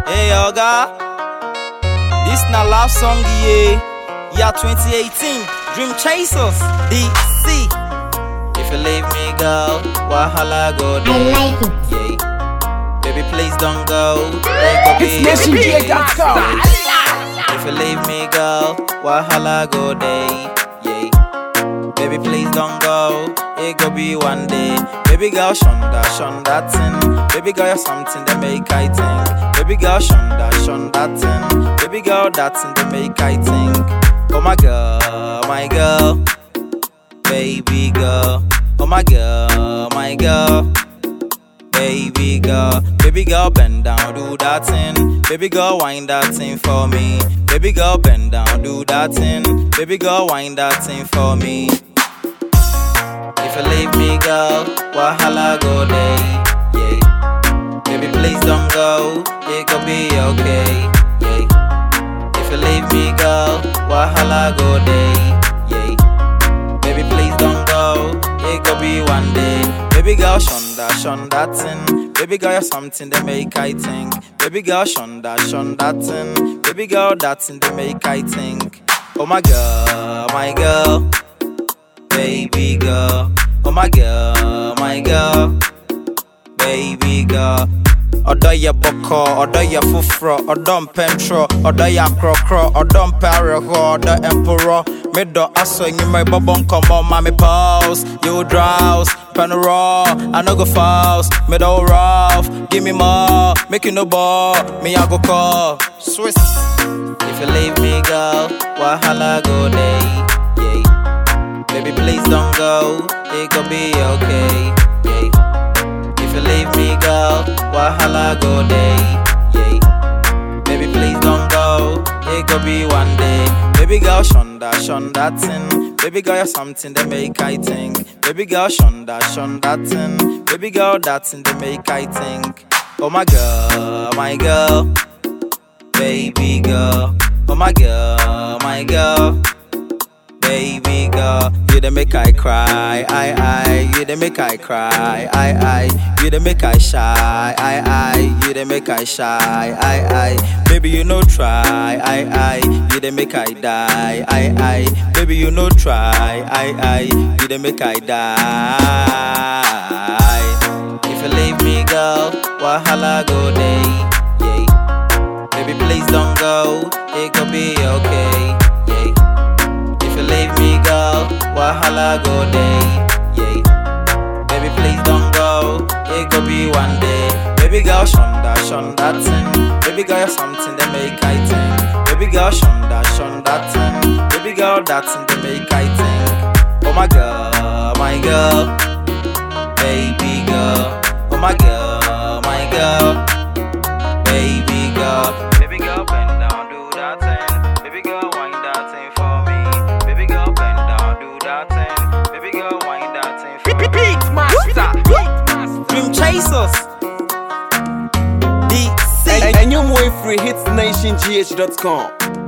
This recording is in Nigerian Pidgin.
Hey Oga, this na love song yeah. Year 2018, Dream Chasers, DC. If you leave me go, wahala go I there. like it. Yeah. Baby, please don't go. Let go be It's NationGA.com. If you leave me go, wahala go day. Yeah. Baby, please don't go. It go be one day. Baby girl, shonda, shonda thing. Baby girl, you're something that make I think. Baby girl, shonda, shonda thing. Baby girl, that's in the make I think. Oh my girl, my girl. Baby girl. Oh my girl, my girl. Baby girl, baby girl, bend down, do that thing. Baby girl, wind that thing for me. Baby girl, bend down, do that thing. Baby girl, wind that thing for me. If you leave me, girl, wahala go day. Yeah. Baby, please don't go. It could be okay. Yeah. If you leave me, girl, wahala go day. Yeah. Baby, please don't go. It could be one day. Baby girl, shonda, shonda thing. Baby girl, you're something that make I think. Baby girl, shonda, shonda thing. Baby girl, that's in the make I think. Oh my girl, my girl, baby girl. Oh my girl, my girl, baby girl. Ọdọ yẹ bọkọ, ọdọ yẹ foforọ, ọdọ mpẹntrọ, ọdọ yẹ akorọkorọ, ọdọ mpẹrẹhọ, ọdọ ẹmpọrọ. Midọ asọ enyimọ ibọbọ nkọmọ, mami pause, you drowse, pen raw, I no go fast, middle rough, give me more, make you no ball, me I go call, Swiss. If you leave me, girl, wahala go day, yeah. Baby, please don't go, it could be okay, yeah. If you leave me, girl, wahala go day, yeah. Baby, please don't go, it could be one day. Baby girl, shonda, shonda thing. Baby girl, you're something that make I think. Baby girl, shonda, shonda thing. Baby girl, that's in the make I think. Oh my girl, my girl, baby girl. Oh my girl, my girl baby girl. You the make I cry, I I. You the make I cry, I I. You the make I shy, I I. You the make I shy, I I. Baby you no try, I I. You the make I die, I I. Baby you no try, I I. You the make I die. If you leave me, girl, wahala go day, yeah. Baby please don't go, it could be okay, yeah. If you leave me, girl, wahala go day, yeah. Baby, please don't go, it could be one day. Baby girl, shonda, shonda thing. Baby girl, you're something that make I think. Baby girl, shonda, shonda thing. Baby girl, that's in the make I think. Oh my girl, my girl, baby girl. Oh my girl, my girl, baby girl. Baby girl, bend down, do that thing. Baby girl, wind that thing for me. Baby girl, bend down, do that thing. Baby girl, wind that thing for me. Beat Master. Dream Chasers. DC. And, and you more free hits nationgh.com.